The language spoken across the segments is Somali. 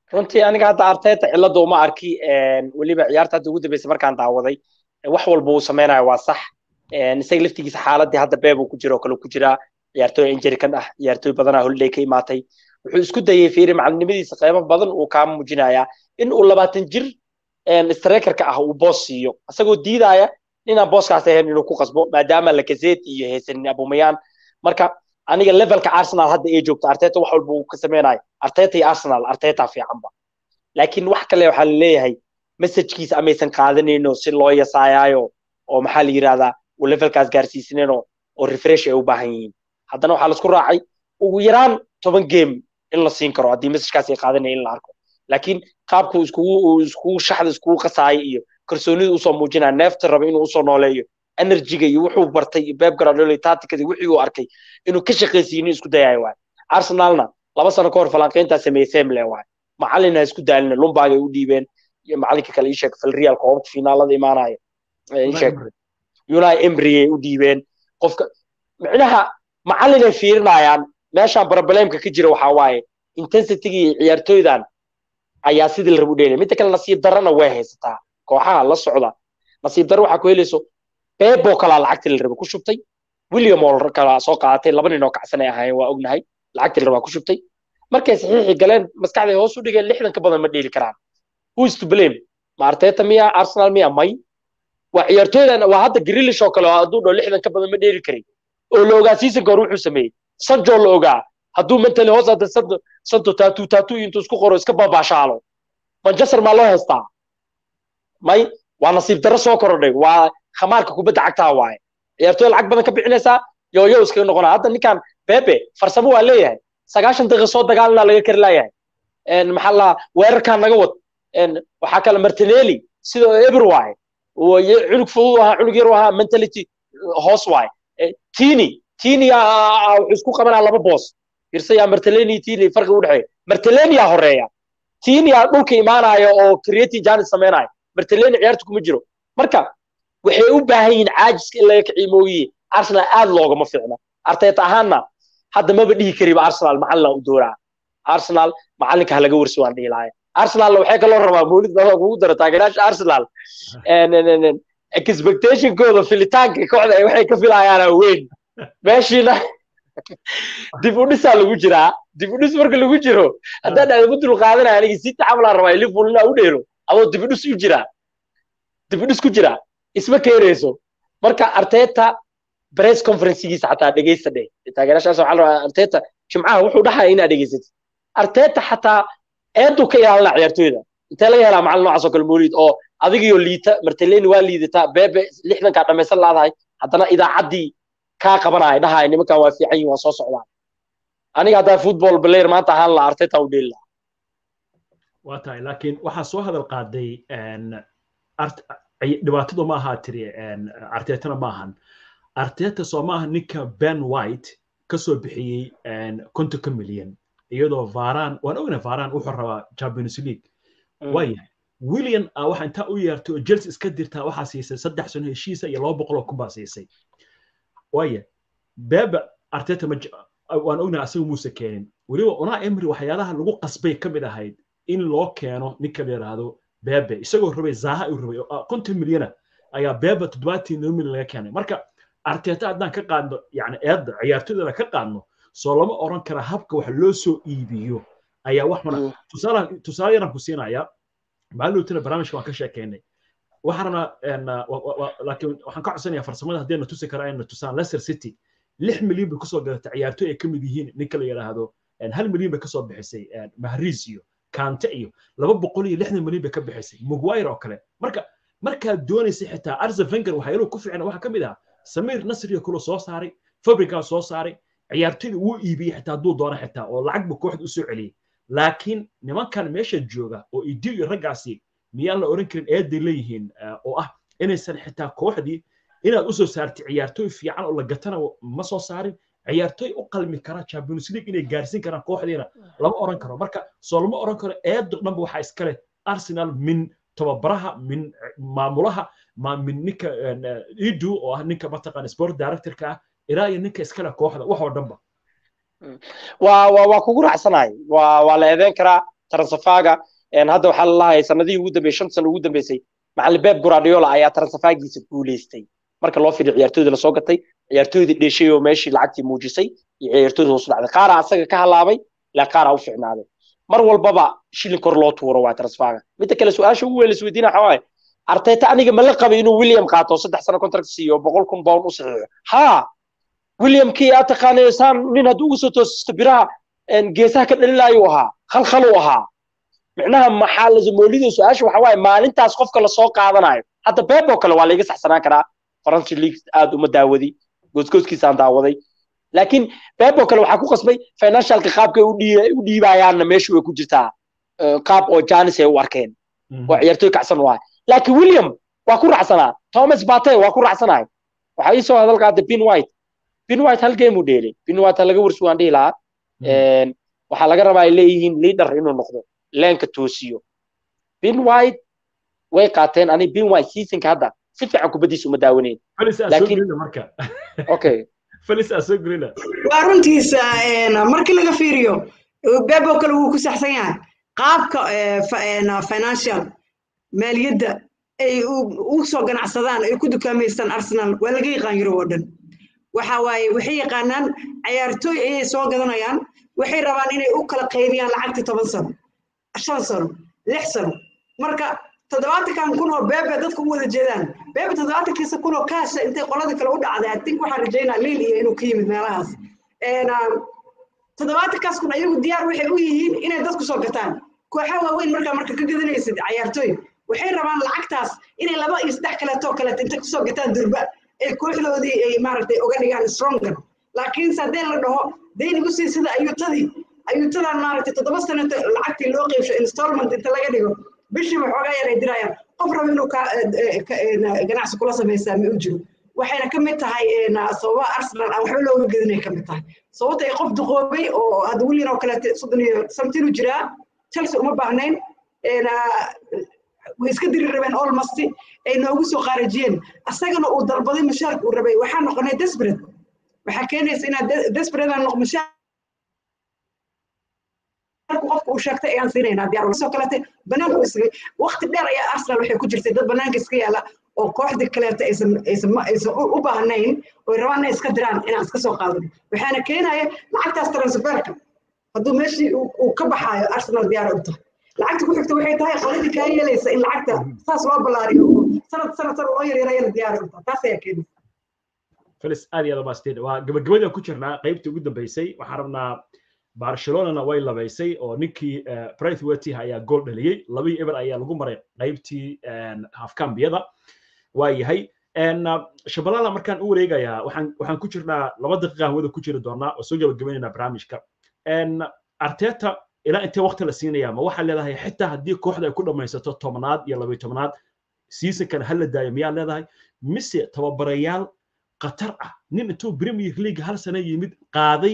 runtii aniga hadda arteta cilada uma arki weliba ciyaarta hadda ugu dambeysay markaan daawaday wax walba uu samaynayo waa sax isaga laftigiisa xaaladii hadda beeb uu ku jiro oo kale ku jiraa ciyaartooy injury kan ah ciyaartooy badanaa holiday ka imaatay wuxuu isku dayay fiiri macalinimadiisa qeybo badan uu kaa muujinayaa in uu labaatan jir strikerka ah uu boos siiyo isagoo diidaya inaan booskaas ahayn inuu ku qasbo maadaama lacazette iyo haysanin abumayaan marka aniga levelka arsenal hadda ay joogto arteta wax walba uu ka samaynayo arteta iyo arsenal arteta fiicanba laakiin wax kale waxaa laleeyahay messajkiisa amaysan qaadanayno si loo yasaayaayo oo maxaa la yidhahdaa uu levelkaas gaarsiisanayno oo refresh ay u baahan yihiin haddana waxaa laisku raacay ugu yaraan toban game in la siin karo haddii messajkaas ay qaadanaya in la arko laakiin qaabku iskugu iskugu shaxda iskugu qasaaya iyo kalsoonida usoo muujinaya neefta raba inuu usoo nooleeyo enerjiga iyo wuxuu bartay iyo beeb garadholo tacticada wixii uu arkay inuu ka shaqaysiinin isku dayayo waay arsenalna laba sano ka hor falanqayntaa sameeyey semle waay macalin ha isku daalina lumbaag ay u dhiibeen iyo macalinka kale isheeg falreal koobabka finaalada imaanaya isheeg unai emry ay u dhiibeen qofka micnaha macalin ay fiirinayaan meeshaan problemka ka jira waxaa waaye intensitygii ciyaartooydan ayaa sidii la rab u dheelaya midda kale nasiib darrana way haysataa kooxaha la socda nasiib darro waxaa ku helayso bebo kalaa lacagtii la raba ku shubtay william oo kalaa soo qaadatay laba nin oo kacsan ay ahaayeen waa ognahay lacagtii la rabaa ku shubtay markay saxiixi galeen maskaxday hoos u dhigeen lixdan ka badan ma dheeli karaan who is to blame ma arteta miya arsenal miya may waa ciyaartooydan waa hadda grilish oo kale oo hadduu dhao lixdan ka badan ma dheeli karay oo la ogaa seasonka hore wuxuu sameeyey sanjo la ogaa hadduu mentally hoos hadda santo taatu taatu intuu isku qoro iska baabaashaalo manchester maa loo haystaa may waa nasiib darro soo korodhay waa khamaarka kubadda cagtaa waaye ciyaartooy lacag badan ka bixinaysaa yoyo iskaga noqonaa hadda ninkan bebe farsamo waa leeyahay sagaashan daqiiqa soo dagaalna laga kari laayahay maxaa la weerarkaa naga wad waxaa kale martinelli sidoo eber waaye cunug fudud ahaa cunug yar ahaa mentality hoos waaye tini tini wuxuu isku qabanaa laba boos firsaya marteleni tini farqi u dhexeeya marteleni yaa horeeya tini yaa dhulka imaanaya oo creating janis samaynaya marteleni ciyaarta kuma jiro marka waxay u baahan yihiin caajiska in laga kiciyo moogiye arsenal aad loogama fiicna arteta ahaanna hadda maba dhihi kariba arsenal macalina u dooraa arsenal macalinka ha laga warsi waan dhihi lahay arsenal waxay kaloo rabaa mawlid dada kugu dara taageeraasha arsenal expectationkooda filitaanka kooxda waxay ka filayaana weyn meeshiina dib u dhisaa lagu jiraa dib u dhis marka lagu jiro haddaan aad ugu dul qaadanaya aniga sita camalaan rabaa liverpool inaa u dheelo adoo dib u dhis u jiraa dib u dhis ku jira isma keenayso marka arteta press conferencegiisa xataa dhegeysta dheh taageerashaas waxaa la rabaa arteta jimcaha wuxuu dhaxaya inaad dhegeysatid arteta xataa eedu ka ilaalina ciyaartooyda intee laga helaa macalin noocaas oo kale mawlid oo adigiyo liita marteleni waa liidataa bebe lixdankaa dhamaysan laadahay haddana idaacaddii kaa qabanaya dhahaya nimankan waa fiican yihin waa soo socdaan aniga haddaa football player maanta ahaan la arteta u dheeli lahaa waa tahay laakiin waxaa soo hadal qaaday dhibaatadu ma ahaa tiri artetana ma ahan arteta soo ma aha ninka ben white ka soo bixiyey kontonka milyan iyadoo varan waan ogna varan wuxuu rabaa champions league waayahay william a waxa intaa u yeertay oo chelsea iska dirtaa waxaa siisay saddex sano heshiisa iyo laba boqol oo kun baa siisay waaya bebe arteta ma waan ognahay asaga muuse keenin weliba una emry waxyaalaha lagu qasbay ka mid ahayd in loo keeno ninka la yidhaahdo bebe isagoo rabay zaha uu rabay konton milyana ayaa bebe toddobaatii noo milyan laga keenay marka arteta haddaan ka qaadno yani eedda ciyaartoydana ka qaadno soo lama oran kara habka wax loo soo iibiyo ayaa wax mana tusaale yaran ku siinaya maalintuna barnaamijka waan ka sheekeynay waxaan rabnaa laakiin waxaan ka codsanayaa farsamada haddii na tusi kara ayna tusaan leicester city lix milyan bay kusoo gadatay ciyaartooy ay ka mid yihiin ninka la yidhaahdo hal milyan bay kasoo bixisay mahriis iyo kante iyo laba boqol iyo lixdan milyan bay ka bixisay mugwire oo kale marka markaad doonaysay xitaa arse venger waxyaaluhu ku fiicna waxaa ka mid ah samiir nasriyo kulo soo saaray fabrikaa soo saaray ciyaartoyda wuu iibiyey xitaa hadduu doono xitaa oo lacag buu kooxda usoo celiyey laakiin nimankan meesha jooga oo idiyo iyo raggaasi miyaan la oran karin eeday leeyihiin oo ah inaysan xitaa kooxdii inaad usoo saartay ciyaartooy fiican oo la gatana ma soo saarin ciyaartooy u qalmi kara champions league inay gaarsiin karaan kooxdiina lama oran karo marka soo lama oran karo eedo dhanba waxaa iskale arsenal min tababaraha min maamulaha min ninka idu oo ah ninka mataqaan sport directorka ah ilaa iyo ninka iskale kooxda wax oo dhanba waa waa waa kugu raacsanahay waa waa la eedeyn karaa transafaga hadda waxaa lalahay sanadihii ugu dambeeyey shan sano ugu dambeysay macallin beb guradiola ayaa transafagiisa guuleystay marka loo fiiriyo ciyaartooydii lasoo gatay ciyaartooydii dheshay oo meeshii lacagtii muujisay iyo ciyaartooydii hoos dhacday qaaraa asaga ka halaabay ilaa qaaraa u fiicnaaday mar walbaba shilin kor loo tuuro waa transfaga midda kale su-aasha ugu weyn laisweydiina waxaa waaye arteta aniga ma la qabay inuu william qaato saddex sano contract siiyo boqol kun pound u saxiixo haa williamkii aa taqaanayo saan nin hadduu ugu soo toosisto biraha geesaha ka dhalilaayuu ahaa khalkhaluu ahaa micnaha maxaa lazamoolida su-aasha waxa waaye maalintaas qofka lasoo qaadanayo hadda beeb oo kale waa laiga saxsanaan karaa faransi league aad uma daawadi goosgooskiisaan daawaday laakiin beeb oo kale waxaa ku qasbay financialka qaabkay u dhiibayaanna meeshu way ku jirtaa qaab oo janis ay u arkeen oo ciyaartooy kacsan u ahay laakiin william waa ku raacsanaa thomas bate waa ku raacsanahay waxaa ii soo hadal qaatay bin white bin white hal game uu dheelay bin white laga warsi waan dhihi lahaa waxaa laga rabaa ay leeyihiin leader inuu noqdo leenka toosiyo bin white way qaateen ani bin white seasonka hadda si fiican kubaddiisa uma daawaneyn waa runtiisa markii laga fiiriyo bebo kale wuu ku saxsan yahay qaabka financial maaliyadda ay u soo ganacsadaan ay ku dukaamaystaan arsenal waa laga yaqaan yuro oo dhan waxa waaye waxay yaqaanaan ciyaartooy ayay soo gadanayaan waxay rabaan inay u kala qaybiyaan lacagta toban sano shan sano lix sano marka toddobaatankan kun oo beebe dadka u wada jeedaan beebe toddobaatankiisa kun oo kaasha intay qoladii kale u dhacday i think waxaan rajaynaa liil iyo inuu ka yimid meelahaas toddobaatankaas kun ayagu diyaar waxay u yihiin inay dadku soo gataan kooxa waaweyn markaa marka ka gadanaysid ciyaartooy waxay rabaan lacagtaas inay laba iyo saddex kaleetoo kaleeto intay kusoo gataan durba ay kooxdoodii ay maaragtay uga dhigaan stronger laakiinse haddii la dhaho deynigu sii sida ayuutadii ayuutadan maaragtay toddoba sano lacagtii loo qeybsho installment inta laga dhigo bishiiba xoogaa yar ay dirayaan qof raba inuu ganacsi kula samaysaa ma u jiro waxayna ka mid tahay sababaha arsenal aan waxba looga gedinay ka mid tahay sababta ay qof duqoobay oo hadda willian oo kaleete soddon iyo samtinu jiraa chelsea uma baahnayn way iska diri rabeen almost ay noogu soo qaarajiyeen asagana uu dalbaday mushaarka uu rabay waxaa noqonay desperate waxaa keenaysa inaad desperate aan noq mushaar qofka uu sheegtay ayaan siinaynaa diyaar soo kalete banaanku isgay waqti dheer ayaa arsenal waxay ku jirtay dad banaanka iska yaala oo kooxdii kaleeta aysan aysan aysan u baahnayn oo rabaan inay iska diraan inaan iska soo qaadano waxaana keenaya lacagtaas transferka hadduu meeshii uu ka baxaayo arsenal diyaar u tahay lacagta ku xigta waxay tahay qoladii kaa yeelaysa in lacagta saas loo ballaariyo sanad sanad sanad loo yaryarayana diyaar u tahay taas ayaa keenaysa felis aad iyo aad umaasteen waa gabagabadaan ku jirnaa qaybtii ugu dambeysay waxaan rabnaa barcelonana way labaysay oo ninkii brightweti ayaa gool dhaliyey labii eber ayaa lagu maray qaybtii hafkambiyada waa yahay shabalala markaan u wareegayaa waxaan waxaan ku jirnaa laba daqiiqa hawada ku jiri doonaa oo soo gabagabaynaynaa barnaamijka arteta ilaa intee waqti la siinaya ma waxaa leedahay xitaa haddii kooxda ay ku dhammaysato tobnaad iyo labayo tobnaad seasonkan ha la daayo miyaa leedahay mise tababarayaal qatar ah nin intuu premier league hal sano yimid qaaday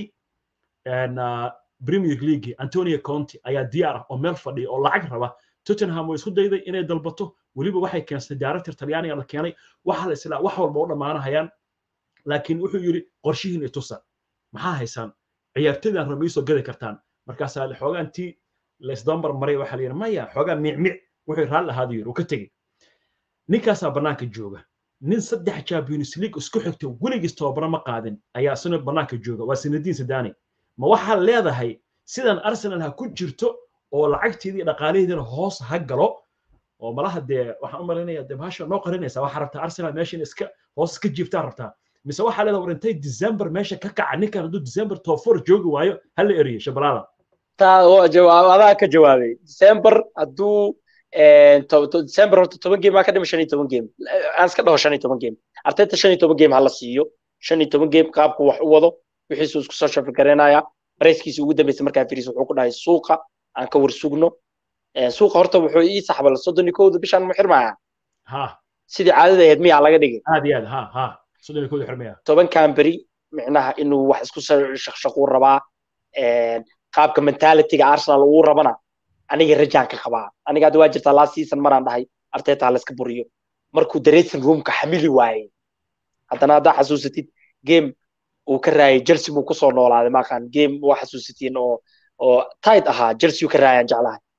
premier league antonio conte ayaa diyaar ah oo meel fadhiya oo lacag raba tottenham way isku dayday inay dalbato weliba waxay keensatay director talyaaniga la keenay waxa la islaa wax walba u dhammaanahayaan laakiin wuxuu yidhi qorshihiin itusa maxaa haysaan ciyaartoydaan raba iisoo gadi kartaan markaasaa xoogaa intii laysdambar maray waxaa la yidhi maya xoogaa micmic wuxuu raalli ahaadu yidhi uu ka tegey ninkaasaa bannaanka jooga nin saddex champions league isku xigta weligiis tababaro ma qaadin ayaa isna bannaanka jooga waa sinadiin sidani ma waxaa leedahay sidan arsenal ha ku jirto oo lacagteedii dhaqaalaheediina hoos ha galo oo malaha dee waxaan u malaynaya dee bahasha noo qarinaysa waxaa rabtaa arsenal meeshan iska hoos iska jiiftaa rabtaa mise waxaa leedahay war intay december meesha ka kaca ninkan hadduu december top four joogi waayo ha la eriyo shabalala taa jawaab adaa ka jawaabay december hadduu december horta toban game aa ka dhima shan iyo toban game aan iska dhaho shan iyo toban game arteta shan iyo toban game hala siiyo shan iyo toban game qaabku wax u wado wixiisu isku soo shafigareynaya bareyskiisa ugu dambeysay markaa firis wuxuu ku dhahay suuqa aan ka war sugno suuqa horta wuxuu ii saxbal soddon iyo kowda bishaan mu xirmaya sidii caadada ahayd miyaa laga dhigay aad iyo aad ha ha soddon iyo kowda xirmaya tobankan beri micnaha inuu wax isku shaqshaquu rabaa qaabka mentalitiga arsenal uu rabana aniga rajaan ka qabaa aniga hadda waa jirtaa last season maraan dhahay arteta layska buriyo markuu dressing roomka xamili waayey haddana haddaa xasuusatid game uu ka raayay chelsea buu kusoo noolaaday maaqaan game waa xasuusatiin oo oo tight ahaa chelsea ka raayaan jeclahay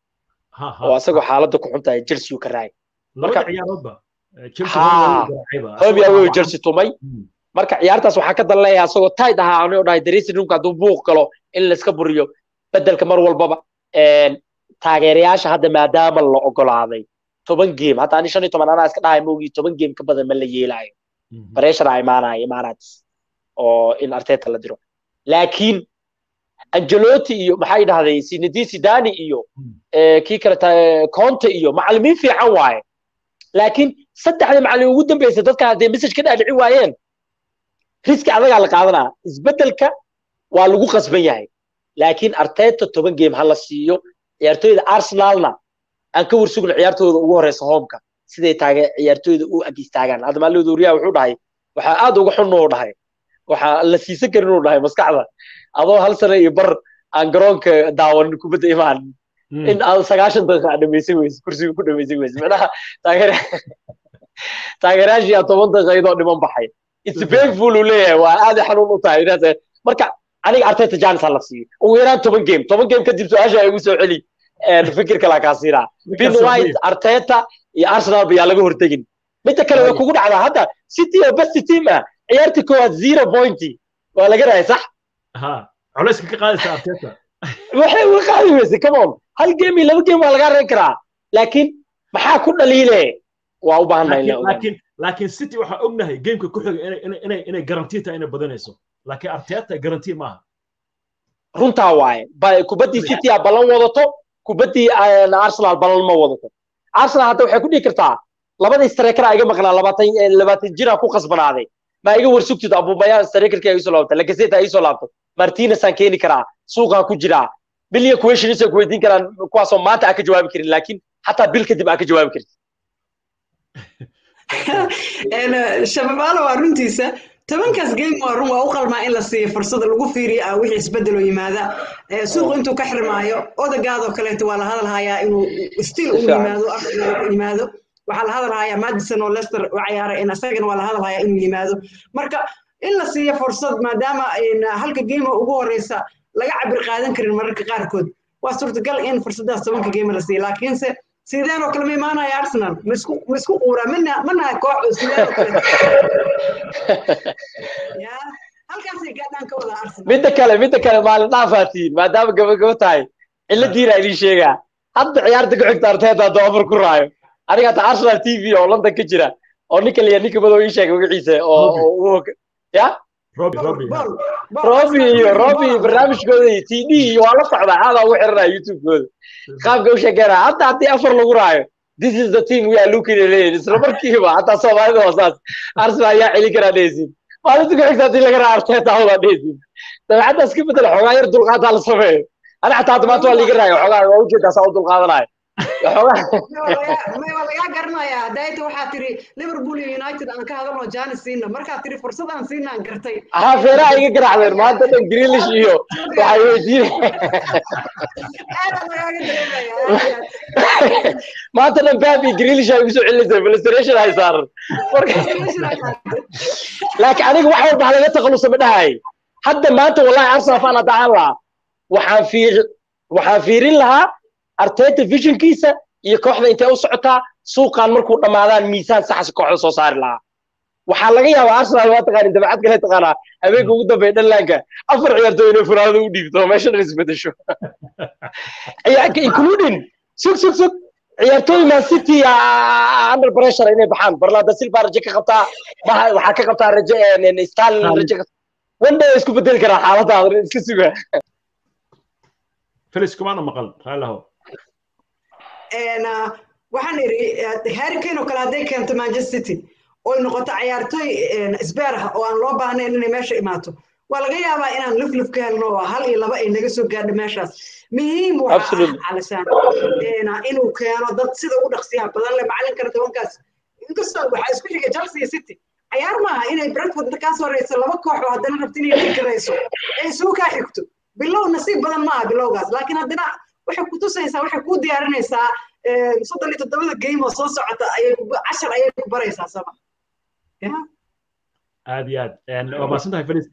oo asagoo xaaladda ku xun tahay chelsea uu ka raacay labada ciyaaroodba hobi awey chelsea tumay marka ciyaartaas waxaa ka dalleeya asagoo tight ahaa anigoo dhahay dressing roomka hadduu buuq galo in layska buriyo bedelka mar walbaba taageerayaasha hadda maadaama la ogolaaday toban game hadda ani shan iyo toban anaa iska dhahay moogii toban game ka badan ma la yeelaayo pressure a imaanaya imaanatis oo in arteta la diro laakiin angelotti iyo maxay dhahday sinidi sidani iyo kii kale conte iyo macallimiin fiican waaye laakiin saddexda macallin ugu dambeysay dadka hadday message ka dhaadhici waayeen riski adagaa la qaadanaa isbeddelka waa lagu qasban yahay laakiin arteta toban game ha la siiyo ciyaartooyda arsenalna aan ka warsugno ciyaartooda ugu horeysa hoomka siday taage ciyaartooyda u ag istaagaan hadda maalin wariyaha wuxuu dhahay waxaa aad uga xun uu dhahay waxaa la siisan karin uu dhahay maskaxda adoo hal sano iyo bar aan garoonka daawan kubadda imaan in aad sagaashan daqiiqa aad dhamaysan weyse kursiga ku dhamaysan weyse macnaha taageer taageerayaashii aad toban daqiiqa iyadoo dhiman baxay it's painful uu leeyahay waa aad xanuun u tahay marka aniga arteta janis ha la siiyo ugu yaraan toban game toban game kadib su-aasha ay igu soo celi fikir kala kaa siinaa bin white arteta iyo arsenal bayaa laga hortegin midda kale way kugu dhacdaa hadda city oo best team ah ciyaartii koowaad zero pointy waa laga rahay sax culayska ka qaadaysa arteta waxay uga qaadi weyse come on hal game iyo laba game waa laga reyn karaa laakiin maxaa ku dhaliile waa u baahannahay laakiin laakiin city waxaa ognahay gameka ku xiga inay inay inay garantii tahay inay badanayso laakiin arteta garantii maaha runtaa waaye kubaddii city a ballan wadato kubaddii arsenal ballan ma wadato arsenal hadda waxay ku dhihi kartaa labadii striker iga maqnaa labaatan labaatan jira ku qasbanaaday ma iga warsugtid abubaya strikerkii ay soo laabtay lagaseta ay soo laabto martinez aan keeni karaa suuqaan ku jiraa bil iyo questions ay ku weydiin karaan kuwaasoo maanta aan ka jawaabi karin laakiin xataa bil kadib aan ka jawaabi karin shababaalo waa runtiisa tobankaas game waa run waa u qalmaa in la siiyo fursada lagu fiiriyo ah wixii isbedelo yimaada suuq intuu ka xirmaayo odagaadoo kaleeto waa la hadalhayaa inuu still uu yimaado yimaado waxaa la hadalhayaa madison oo leicester u ciyaaray in asagana waa la hadalhayaa inuu yimaado marka in la siiyo fursad maadaama halka game ugu horeysa laga cabir qaadan karin mararka qaarkood waa suurtagal in fursadaas tobanka game la siiyo laakiinse sideen oo kale ma imaanaya arsenal ma isku quura mana mana koox oo sideen oo kale halkaasay gaadhaan ka wada arsenal midda kale midda kale maalin dhaafaatiin maadaama gabagabo tahay ciladiina idiin sheegaa hadda ciyaarta ku xigta arteeta hadduu afar ku raayo aniga hata arsenal t v oo london ka jira oo ninka liya ninka madow ii sheegay magaciisa oo ya robi iyo robi barnaamijkooda iyo t d iyo waa la socdaa aadaa ugu xiranaya youtube-kooda qaabka u sheekeynaya hadda haddii afar lagu raayo this is the team we are looking at leeyihin isla markiiba hataa soomaalida waa saas arsenal ayaa celin karaa dhehaysin maalinta ku xigta haddii laga raa arteeta hawdaa dhehaysin dabeecaddaas ka bedel xoogaa yar dulqaataa la sameeyo ani xataa hadda maanta waa liiga raayo xoogaa waa ujeedaa saa u dulqaadanayo waa lagaa garanayaa dayta waxaa tiri liverpool iyo united aan ka hadalno janis siina markaa tiri fursad aan siina aan gartay haa feeraha iga garaacdeen maanta dhan greelish iyo waxay weydiin maanta dhan bab iyo greelish ay igu soo celinaysaa filistration hay saaran laakiin aniga wax walba halaga takhalusa ma dhahay hadda maanta wallahi arsenal fan haddaan lahaa waxaan fiir waxaan fiirin lahaa arteta visionkiisa iyo kooxda intay u socotaa suuqan markuu dhammaadaan miisaan saxas kooxda soo saari lahaa waxaa laga yaabaa arsenal waa taqaanin dabacad kale taqaanaa habeenka ugu dambeeya dhanlaanka afar ciyaartooy inay furaanada u dhiibto meesha dhan isbedesho including sug sug sug ciyaartooy man city under pressure inay baxaan barlada silva raje ka qabtaa waxaa ka qabtaa raje stalin raje one day isku bedeli karaa xaaladaada iska suga felis kumaana maqal raalaho waxaan iri harry kane oo kale hadday keento manchester city oy noqoto ciyaartooy isbeer ah oo aan loo baahnayn inay meesha imaato waa laga yaabaa inaan lufluf ka helno oo hal iyo laba ay naga soo gaadho meeshaas muhiim waxa ah calisaan inuu keeno dad sida ugu dhaqsiyaha badan le macalinkana tobankaas inkastoo waxaa isku xigay chelsea iyo city ciyaar maaha inay brentford inta kaa soo reyso laba koox oo haddana rabta inay fikirayso ay isugu kaa xigto bilow nasiib badan maaha bilowgaas laakiin haddana waxay ku tusaysaa waxay ku diyaarinaysaa soddon iyo toddobada game oo soo socota ayay cashar ayay ku baraysaa sama aad iyo aad waa mahadsan tahay felis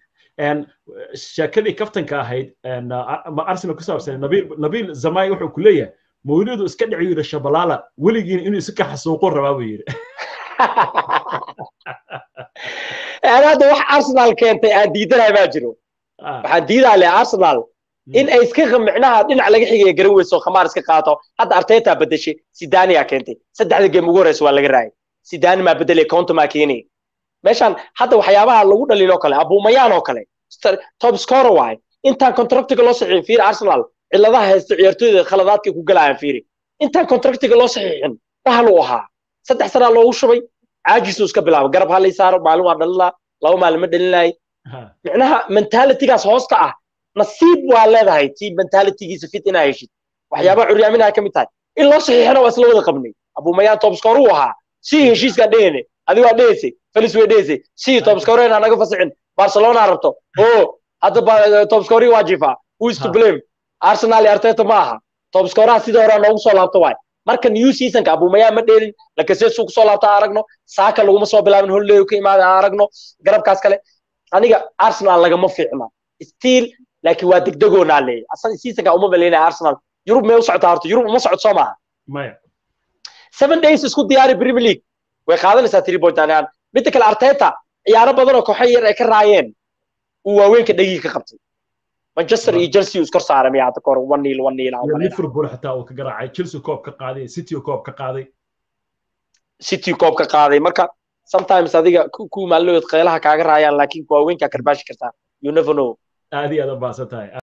sheekadii kaftanka ahayd arsenal ku saabsan nabil nabil zamai wuxuu ku leeyahay mawlidu iska dhici yidhi shabalaala weligiina inuu isu ka xasuuqo rabaa buu yidhi hadda wax arsenal keentay aan diidanahay baa jiro waxaan diidaa leh arsenal in ay iska micnaha dhinac laga xigaya garan weyso khamaar iska qaato hadda arteta bedeshay sidania keentay saddexda game ugu horeysa waa laga raayay sidani maa bedelay counto maa keenay meeshaan hadda waxyaabaha lagu dhaliiloo kale abuumayaan oo kale top scorer waaye intaan contractiga loo saxiixin fiiri arsenal ciladaha haysta ciyaartooyda khaladaadkay ku galayaan fiiri intaan contractiga loo saxiixin bahal uu ahaa saddex sanaa loogu shubay caajisuu iska bilaaba garab ha lay saaro maalin waa dhalinaa laba maalin ma dhalinay micnaha mentalitygaas hoosta ah nasiib waa leedahay tii mentalitygiisa fit inaa heshid waxyaabaha curyaaminaha ka mid tahay in loo saxiixina waa isla wada qabnay abuumayaan topscore uu ahaa si heshiiskaan dhehene adigo waa dheheysay felis way dheheysay si topscorena naga fasixin barcelona rabto o hadda topscore waa jifa who is to blame arsenal iyo arteta ma aha topscoreha sidii hore noogu soo laabto waay marka new seasonka abuumayaan ma dheelin lakasesu kusoo laabta aan aragno saaka laguma soo bilaabin holiday ka imaada aan aragno garabkaas kale aniga arsenal lagama fiicna still laakiin waa degdegoonaa leeyahy asan seasonka uma baleynaya arsenal yurub may u socotaa horta yurub uma socod soo maaha maya seven days isku diyaari premier league way qaadanaysaa three point anaan midda kale arteta ciyaaro badan oo kooxo yar ay ka raayeen uu waaweynka dhegii ka qabtay manchester iyo chelsea uu iskor saaray miyaa hadda kahor one nil one nil liverpool xitaa uu ka garaacay chelsea koob ka qaaday city koob ka qaaday city koob ka qaaday marka sometimes adiga ku maallood qeylaha kaaga raayaan laakiin waaweynkaa karbaashi kartaa you never know aad iyo aad u baahsan tahay